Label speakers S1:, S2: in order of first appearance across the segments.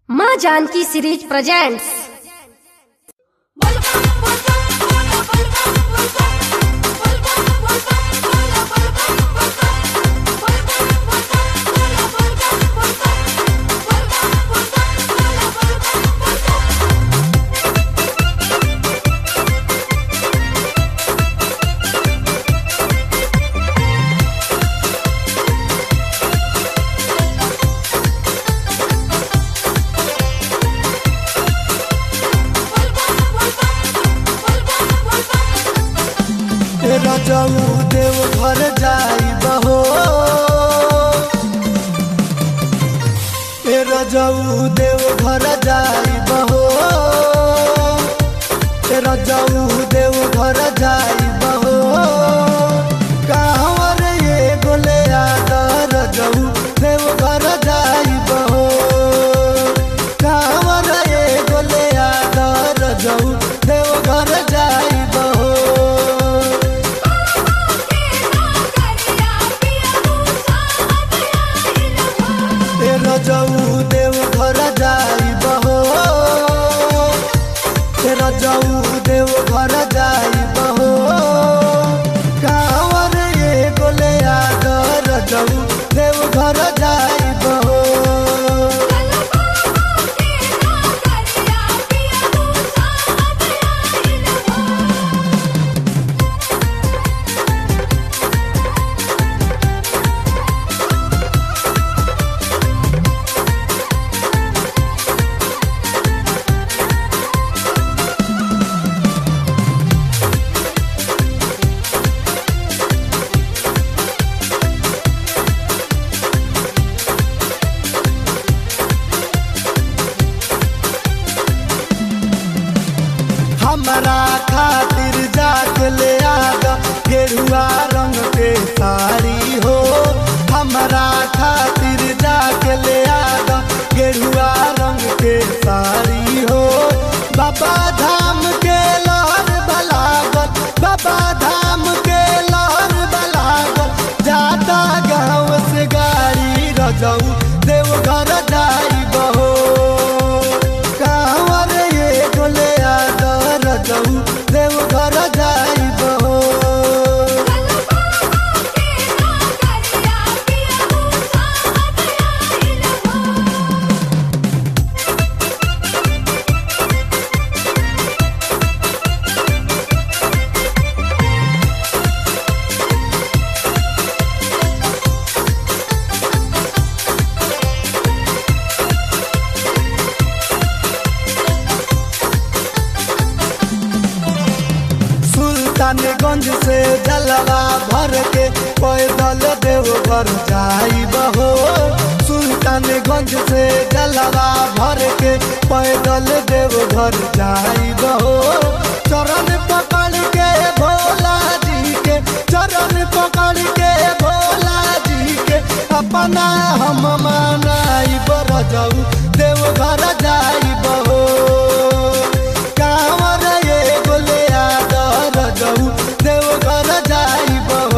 S1: माँ Janaki series presents
S2: रजऊ देव घर जाई बहो ए रजऊ देव घर जाई बहो ए रजऊ देव घर जाई बहो कहवर ये गोले याद रजऊ देव घर जाई बहो कहवर ये गोले याद रजऊ देव घर जाई बहो ए रजऊ देव घर जाई बहो ए रजऊ देव घर जाई बहो कावर ये गोले याद रजऊ देव घर जाई बहो हमरा खातिर जाके ले आगा गेरुआ रंग के साड़ी हो हमरा खातिर जाके ले आगा गेरुआ रंग के साड़ी हो बाबा धाम के लहर बलागल बाबा धाम के लहर बलागल जाता गाँव से गाड़ी रजऊ देव घर जाई बहो कांवर ये गोले याद रजऊ देव घर जाई बहो सुल्तानगंज से जलवा भर के पैदल देवघर जाई बहो सुल्तानगंज से जलवा भर के पैदल देवघर जाई बहो चरण पकड़ के भोला जी के चरण पकड़ के भोला जी के अपना हम मनाई बर जाऊ देवघर जाई बहो कांवर ये गोले याद रजऊ देवघर जाई बहो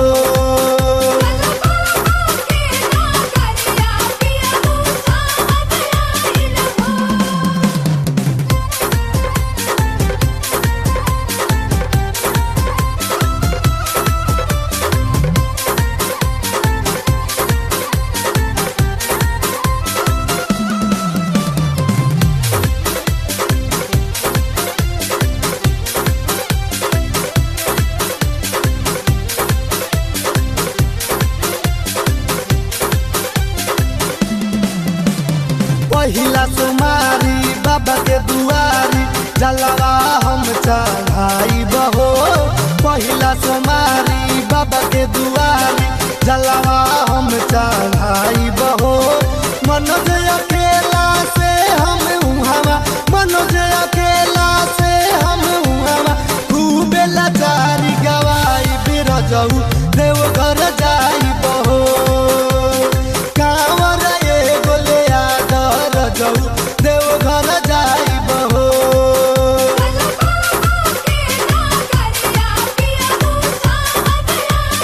S2: पहिला सुमारी बाबा के दुआरी जलवा हम चढ़ाई बहो पहिला सुमारी बाबा के दुआरी जलवा हम चढ़ाई बहो मनोज अकेला से हम उहावा मनोज अकेला से हम उहावा खूबे लाचारी गवाई बिरजऊ देवघर जाई बहो कांवर ये गोले याद रजऊ देवघर जाई बहो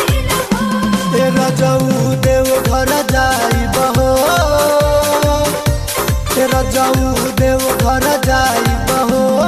S2: ए रजऊ देवघर जाई बहो पियऊ देव घर जाई बहो